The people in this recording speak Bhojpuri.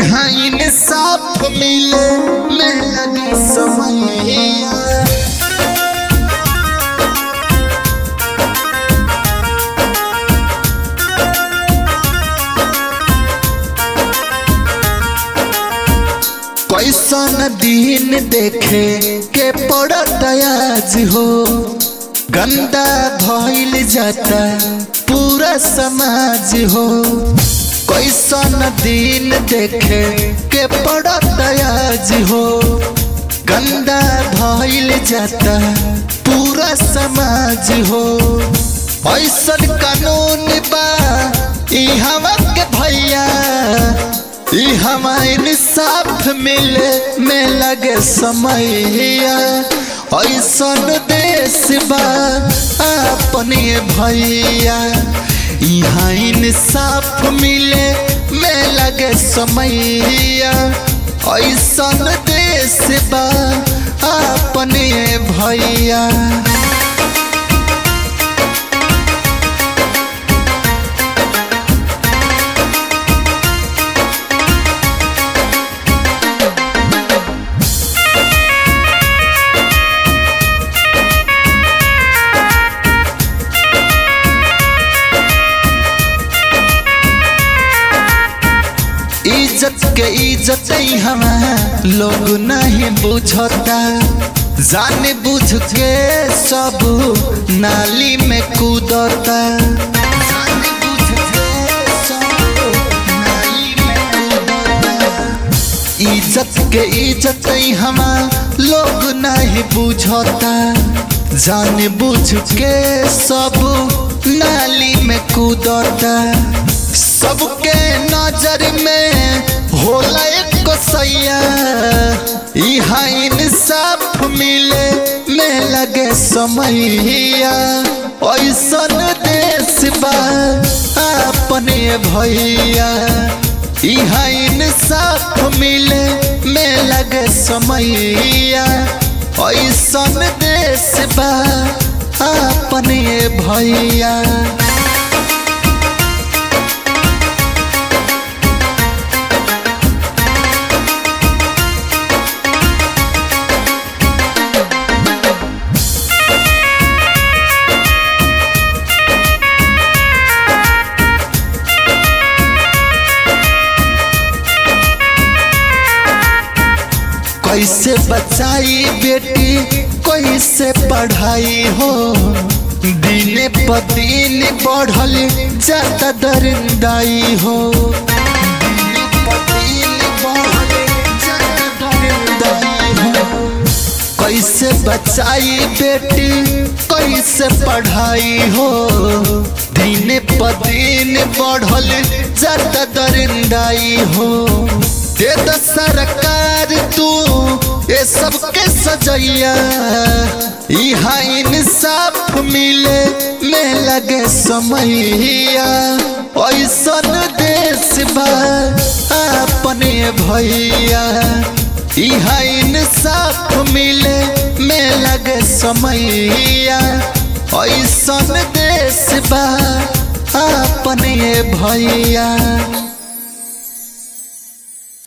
यहाँ इंसाफ मिले में लगी समैया कैसन दिन देखे के पड़त आज हो गंदा भइल जाता पूरा समाज हो कैसन दिन देखे के पड़त आज हो गंदा भइल जाता पूरा समाज हो ऐसन कानून बा ई हवा के भैया ई हमारे साथ मिले में लगे समैया ऐसन देश बा अपने भैया यहाँ इंसाफ मिले में लगे समैया ऐसन देश बा अपने भैया इज्जत के इज्जत हम लोग नहीं बुझता जान बुझ के सब नाली में कूदता जान बुझ के सब नाली में कूदता। इज्जत के इज्जत हम लोग नहीं बुझता जान बुझ के सब नाली में कूदता सबके नजर में होला एक सैया यहाँ इंसाफ मिले में लगे समैया ऐसन देश बा अपने भैया यहाँ इंसाफ मिले में लगे समैया ऐसन देश बा अपने भैया कैसे बचाई बेटी कैसे पढ़ाई हो दिन प दिन बढ़ल जाता दरिंदाई हो दिन प दिन बढ़ल जाता दरिंदाई हो। कैसे बचाई बेटी कैसे पढ़ाई हो दिन प दिन बढ़ल जाता दरिंदाई हो दे द सरकार तू ये सबके सजैया यहाँ इंसाफ मिले में लगे समैया ऐसन देश बा अपने भैया यहाँ इंसाफ मिले में लगे समैया ऐसन देश बा अपने भैया